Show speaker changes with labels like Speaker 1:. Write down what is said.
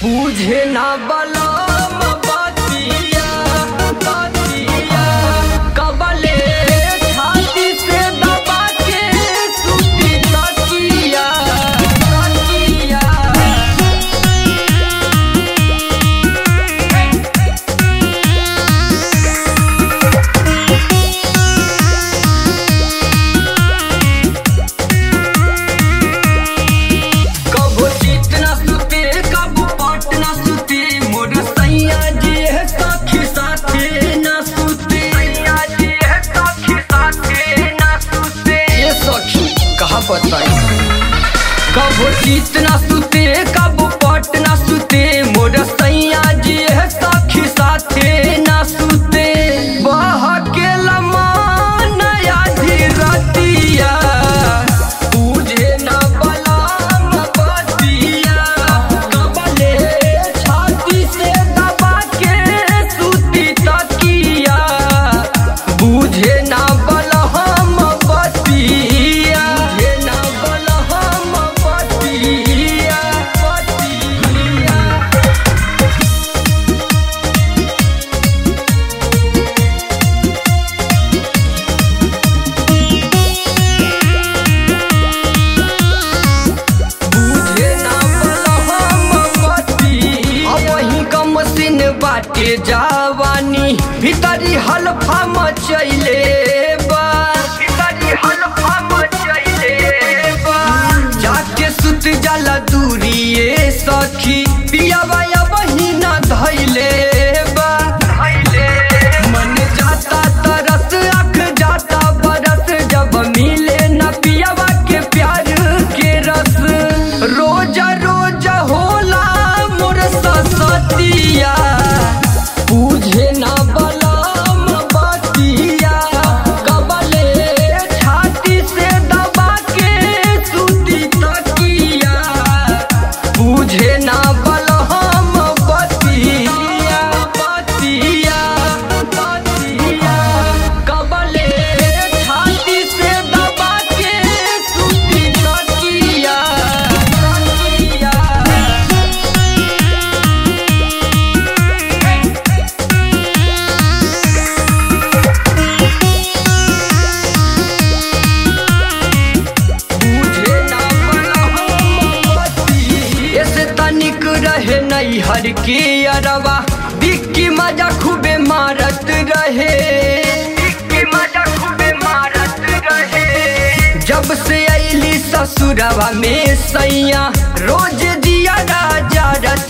Speaker 1: बुझे ना बलम बतिया बतिया कबले छाती से दबा के सुती तकिया तकिया कबो चित ना सुते कबो पट ना सुते मोर सैया जी है सखी साथे ना सुते सैया जी है सखी साथे ना सुते ये सखी कहा बताई कबो चित ना सुते कबो पट ना सुते मोर सैया जी है सखी साथे ना सुते बह के लमा नया धीरतिया तुझे ना बलाम बतिया कबले छाती से दबा के सुती तकिया बुझे ना बलहम बतिया बुझे ना बलहम बतिया बतिया बुझे ना बलहम बती अबही कम सिन बाटे जावानी भीतरी हल्फा मचैले बा भीतरी हल्फा मचैले बा जाके सुत जाला दूरिए सखी पियावा अबही ना धैले बा धैले मन जाता तरस अख जाता बरस जब मिले न पियावा के प्यार के रस रोज रोज होला मोर ससतिया बुझे ना बलम बतिया कबले छाती से दबा के सुती तकिया बुझे ना बलहम बतिया बतिया बतिया कबले छाती से दबा के सुती तकिया तकिया बुझे ना बलहम बती। ऐसे तनिक रहे नैहर के अरवा दिक्की मजा खूबे मारत रहे दिक्की मजा खूबे मारत रहे जब से अली ससुरवा में सैया रोज दिया राजा रत